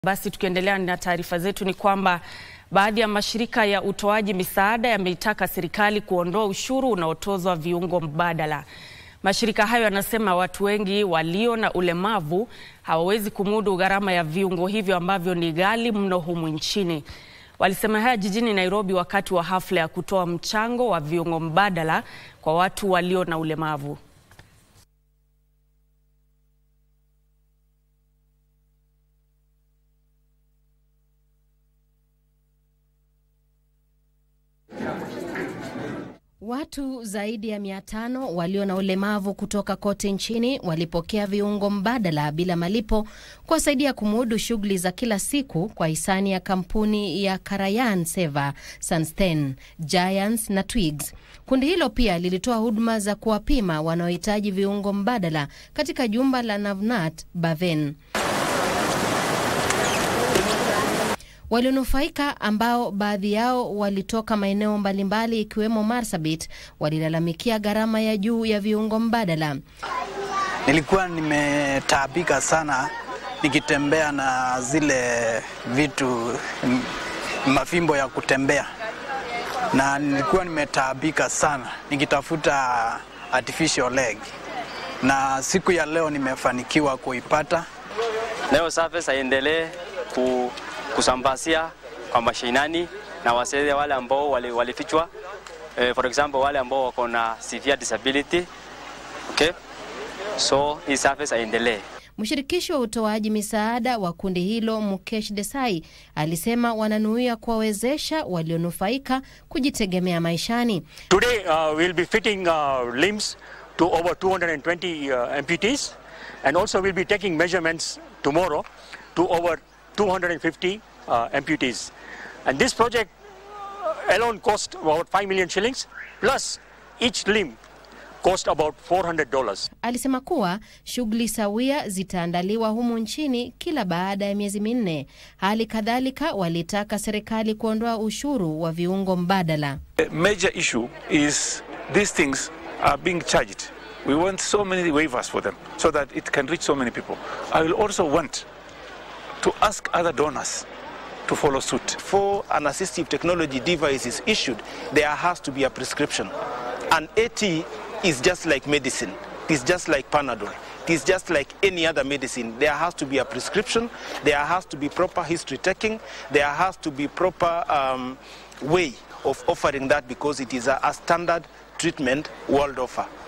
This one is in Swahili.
Basi tukiendelea na taarifa zetu ni kwamba baadhi ya mashirika ya utoaji misaada yameitaka serikali kuondoa ushuru unaotozwa viungo mbadala. Mashirika hayo yanasema watu wengi walio na ulemavu hawawezi kumudu gharama ya viungo hivyo ambavyo ni ghali mno humu nchini. Walisema haya jijini Nairobi wakati wa hafla ya kutoa mchango wa viungo mbadala kwa watu walio na ulemavu. Watu zaidi ya mia tano walio na ulemavu kutoka kote nchini walipokea viungo mbadala bila malipo kuwasaidia kumudu shughuli za kila siku kwa hisani ya kampuni ya Karayan Seva, Sunstein, Giants na Twigs. Kundi hilo pia lilitoa huduma za kuwapima wanaohitaji viungo mbadala katika jumba la Navnat Baven. Walionufaika ambao baadhi yao walitoka maeneo mbalimbali ikiwemo Marsabit walilalamikia gharama ya juu ya viungo mbadala. Nilikuwa nimetaabika sana nikitembea na zile vitu m- mafimbo ya kutembea, na nilikuwa nimetaabika sana nikitafuta artificial leg, na siku ya leo nimefanikiwa kuipata. Leo service aendelee ku, kusambasia kwa mashinani na wasaidie wale ambao wali- walifichwa eh, for example wale ambao wako na severe disability okay? So hii service aendelee. Mshirikishi wa utoaji misaada wa kundi hilo Mukesh Desai alisema wananuia kuwawezesha walionufaika kujitegemea maishani. Today, uh, we'll be fitting uh, limbs to over 220 uh, amputees, and also we'll be taking measurements tomorrow to over 250 uh, amputees. And this project alone cost about 5 million shillings, plus each limb cost about $400. Alisema kuwa shughuli sawia zitaandaliwa humu nchini kila baada ya miezi minne. Hali kadhalika walitaka serikali kuondoa ushuru wa viungo mbadala. The major issue is these things are being charged. We want so many waivers for them so that it can reach so many people. I will also want to ask other donors to follow suit. before an assistive technology device is issued, there has to be a prescription. An AT is just like medicine. It is just like Panadol. It is just like any other medicine. There has to be a prescription. There has to be proper history taking. There has to be proper um, way of offering that because it is a, a standard treatment world offer.